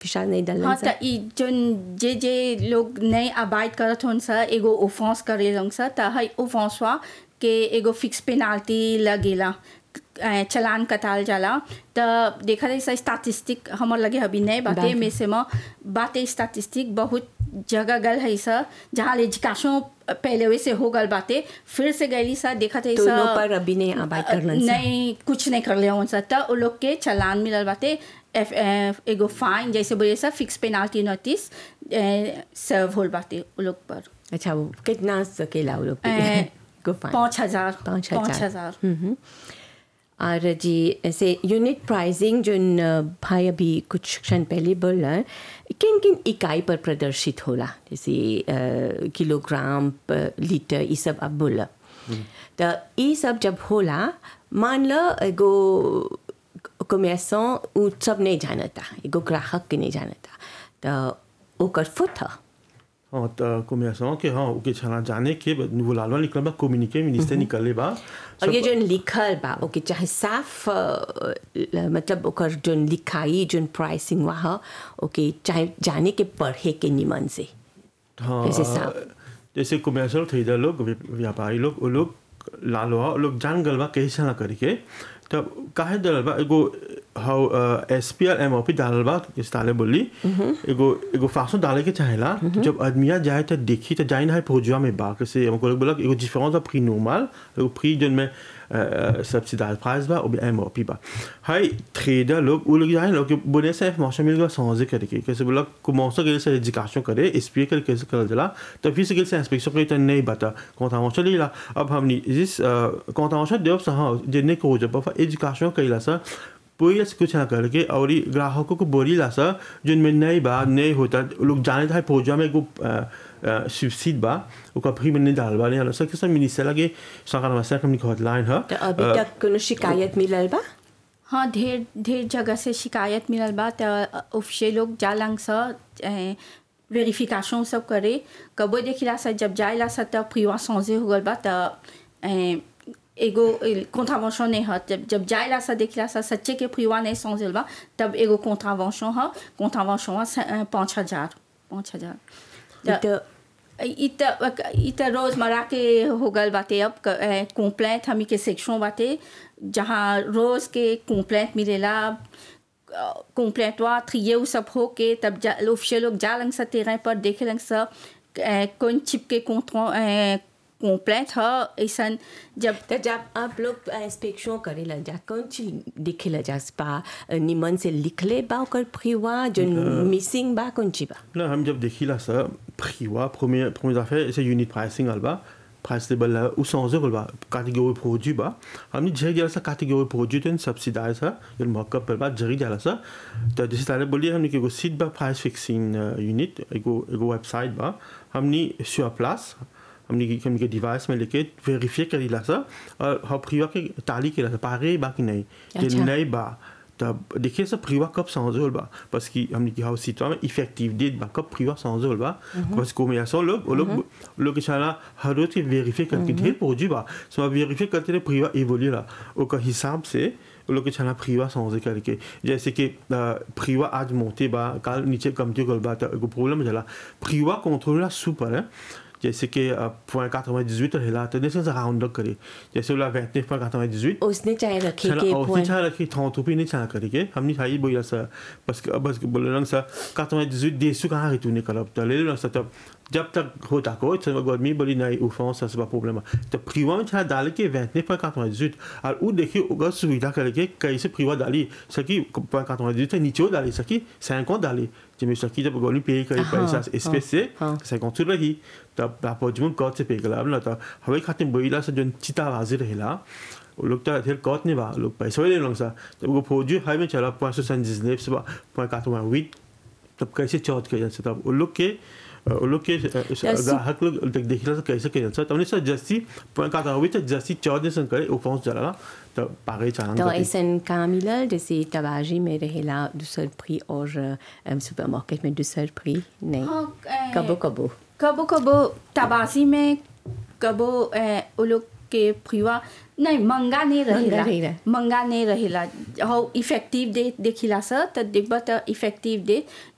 फिशा नहीं डालन हाँ सा त ई जोन जे जे लोग नहीं अबाइड करत होन सा एगो ओफेंस करे लोग सा त हई ओफेंसवा के एगो फिक्स पेनाल्टी लगेला अ, चलान कटाल जाला त देखा जाए सा स्टैटिस्टिक हमर लगे अभी नहीं बाते बात। में से में बाते स्टैटिस्टिक बहुत जगह गल है सा जहाँ एजुकेशन पहले वैसे हो गल बाते फिर से गली सा देखा जाए तो सा नो पर अभी नहीं अबाइड करलन सा नहीं कुछ नहीं कर लिया उनसे त उ लोग के चलान मिलल बाटे एफ एफ- एगो फाइन जैसे बोले सा फिक्स पेनाल्टी नोटिस सर्व होल बाटे उ लोग पर अच्छा वो कितना सकेला वो लोग ए, को फाइन पाँच हजार पाँच पाँच हजार हजार हम्म। और जी ऐसे यूनिट प्राइसिंग जो न, भाई अभी कुछ क्षण पहले बोला किन किन इकाई पर प्रदर्शित होला जैसे अ, किलोग्राम पर लीटर ये सब अब बोला तो ये सब जब होला मान लो एगो कमेसों उ सब नहीं जानता एगो ग्राहक के नहीं जानता तो ओकर फुट ह हाँ त कोमियासों के हाँ ओके छना जाने के वो लालवा निकल बा कम्युनिके मिनिस्टर निकले बा और ये जो लिखल बा ओके चाहे साफ अ, ल- मतलब ओकर जो लिखाई जो प्राइसिंग वहाँ ओके चाहे जाने के पढ़े के निमन से हाँ जैसे साफ। जैसे कमर्शियल खरीदा लोग व्या- व्यापारी लोग वो लोग लालवा वो लोग जान गलवा कैसे ना करके तब काहे दलल बा एगो हाउ S P R M O P डालल बा इस ताले बोली एगो एगो फासो डाले के चाहेला तो जब आदमिया जाए तो देखी तो जाइन है फौजुआ में बा कैसे हमको लोग बोला एगो डिफरेंस बा प्री नॉर्मल एगो प्री जोन में सब्सिडाइज प्राइस बा और एम ओ पी बा हाई ट्रेडर लोग वो लोग जाए लोग बोले से मौसम मिल गया समझे करके कैसे बोला commencer के से एजुकेशन करे एक्सपीरियंस करे कैसे कर जला तो फिर से कैसे इंस्पेक्शन करे तो नहीं बता contravention लीला अब हमने जिस contravention देव सा हाँ जिन्ने को जब पर एजुकेशन कइला सा पूरी से कुछ ना करके और ये ग्राहकों को बोली ला सा जिनमें नहीं बा नहीं होता लोग जाने था फौजा में को सुबसिड बा ओका फ्री में नहीं डाल बा नहीं सर किसान मिनिस्टर लगे सरकार में सरकार की हॉटलाइन है तो अभी तक कोनो शिकायत मिलल बा हाँ ढेर ढेर जगह से शिकायत मिलल बा त ऑफिशियल लोग जालंग सा वेरिफिकेशन सब करे कबो देखिला सा जब जाइला सा तब प्रिवा सौजे हो गल बा त ए, एगो कॉन्ट्रावेंशन नहीं है जब जब जाइला सा देखिला सा सच्चे के प्रिवा नहीं सौजे बा तब एगो कॉन्ट्रावेंशन है कॉन्ट्रावेंशन पाँच हजार पाँच हजार त- तो इ त इ त रोज़मर्रा के हो गल बाटे अब कंप्लेंट हमी के सेक्शन बाटे जहाँ रोज़ के कंप्लेंट मिलेला कंप्लेंटवा थ्रिये उ सब हो के तब जा ऑफिशियल लोग जा लंग सा तेरह पर देखे लंग सा अ, कौन चिप के कंप्लेंट है ऐसा जब तो जब आप लोग इंस्पेक्शन करे लग जा कौन चीज दिखे लग जा बा निमन से लिख ले बा ओकर फ्रीवा जो मिसिंग बा कौन चीज बा Là, हम जब देखिला सा प्रिवा premier premier affaire c'est unit pricing alba price label là ou sans euro ba catégorie produit ba हमने जे गया सा catégorie produit तो subsidize है ये markup पर बात जरी जाला सा तो जैसे ताले बोली हमने के एगो सीट बा price fixing unit एगो एगो वेबसाइट बा हमने sur place हमने की हमने के डिवाइस में लेके वेरीफाई करीला सा और हम प्रिवा के ताली के ला पारे बाकी नहीं जे अच्छा। नहीं बा तब देखिए सब प्रिवा कब sans euro बा parce कि हमने की हाउस सीट में इफेक्टिव डेट बा कब प्रिवा sans euro बा parce que mais ça लोग वो लोग लोग के साला हर रोज के वेरीफाई करके ढेर पहुंची बा सो वेरीफाई करते रहे प्रिवा इवोल्यू ला ओका हिसाब से वो लोग के छाना प्रिवा समझे करके जैसे कि प्रिवा आज मोटे बा काल नीचे कमती गल बा तो एगो प्रॉब्लम जाला प्रिवा कंट्रोल सुपर है जैसे कि पॉइंट 98 रहेला तो जैसे राउंड अप करे जैसे वाला 29 पर 98 उसने चाहे रखे छाना के और point- छाना रखी थों तो भी नहीं छाना करेंगे हमने खाई बोला सा बस बस बोल रहा सा 98 देसु कहाँ रिटूने कलब तो ले लो सा तब जब तक होता को तो गर्मी बोली नहीं उफां ça c'est pas problème तो प्रीवा में छाना डाल के 29 पर 98 और वो देखिए अगर सुविधा करके कैसे प्रीवा डाली सकी पर 98 नीचे डाली सकी 50 डाली जिसमें सकी जब गोली पे करे हाँ, पैसा स्पेस से हाँ। 50 रही तब लापोजमन कौत से पे कला अब ना तो हवे खातिर बोला से जो चिता बाजी रहेला वो लोग तो ढेर कौत नहीं बा लोग पैसा ले लोग सा जब वो फौजी हाई में चला पॉइंट सौ संजिजनेब से बा पॉइंट काटो वीट तब कैसे चौथ के जैसे तब वो लोग के वो लोग के ग्राहक लोग देख देख रहा कैसे के जैसे तब सर जस्सी पॉइंट काटो वीट जस्सी चौथ ने करे वो पहुंच जाला तब पागे तो चालान ऐसा काम मिलल जैसे तबाजी में रहेला दूसर फ्री और सुपरमार्केट में दूसर फ्री नहीं हाँ, ए, कबो कबो कबो कबो तबासी में कबो ए, वो लोग के प्रिवा नहीं मंगा नहीं रहेला नहीं रहे। मंगा नहीं रहेला हो इफेक्टिव डेट देखिला सा त देखबा त इफेक्टिव डेट